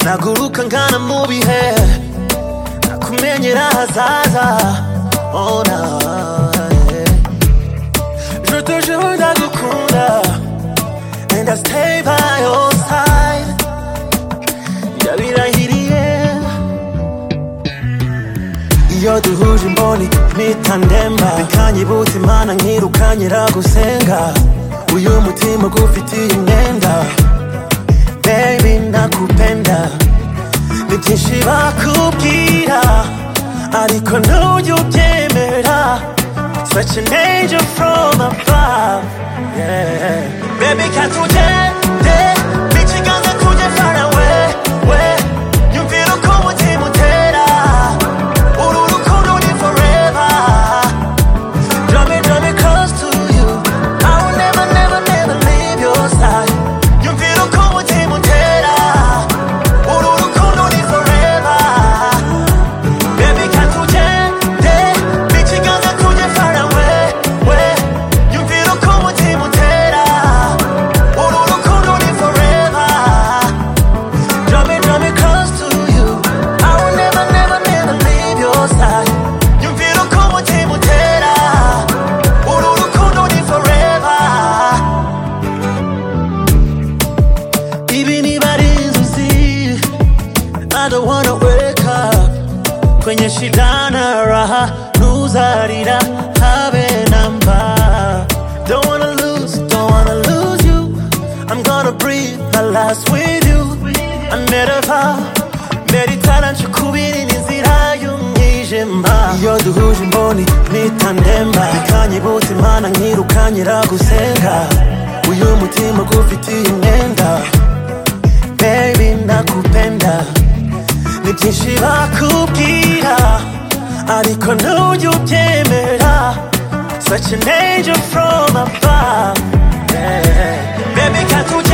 naguruka nkana mu bihe nakumenyera ahazaza ona jotojeho ndagukunda and I stay by your side ndabirahiriye iyo duhuje imboni mpita ndemba bikanyibutsa imana nkirukanye ragusenga uyu mutima gufitiye imyenda baby nakupenda ni byinshi bakubwira ariko ntubyubyemera such an angel from above yeah. baby katugende n'ikiganza kujya far away we yumvira uko umutima utera uru rukundo ni forever Draw me, draw me close to you. I will never, never, never leave your side. Yumvira uko umutima utera. Uru rukundo ni forever. Baby, katugende. N'ikiganza tujye far away, we. Yumvira uko umutima utera. Uru rukundo ni forever. Draw me, draw me close to you. I will never, never, never leave your side. Yumvira uko umutima utera. Uru rukundo ni forever. Ibi niba ari inzozi, I don't wanna wake up. Kwenye shidana raha, nuzarira habe namba. Don't wanna lose, don't wanna lose you. I'm gonna breathe my last with you. I made a vow, meditara nshukubira inzira y'umwijima. Iyo duhuje imboni mpita ndemba, ikanyibutsa imana nkirukanye iragusenga. Uyu mutima gufitiye imyenda, baby nakupenda. ni byinshi bakubwira ariko ntujya ubyemera such an angel from above yeah. baby can't you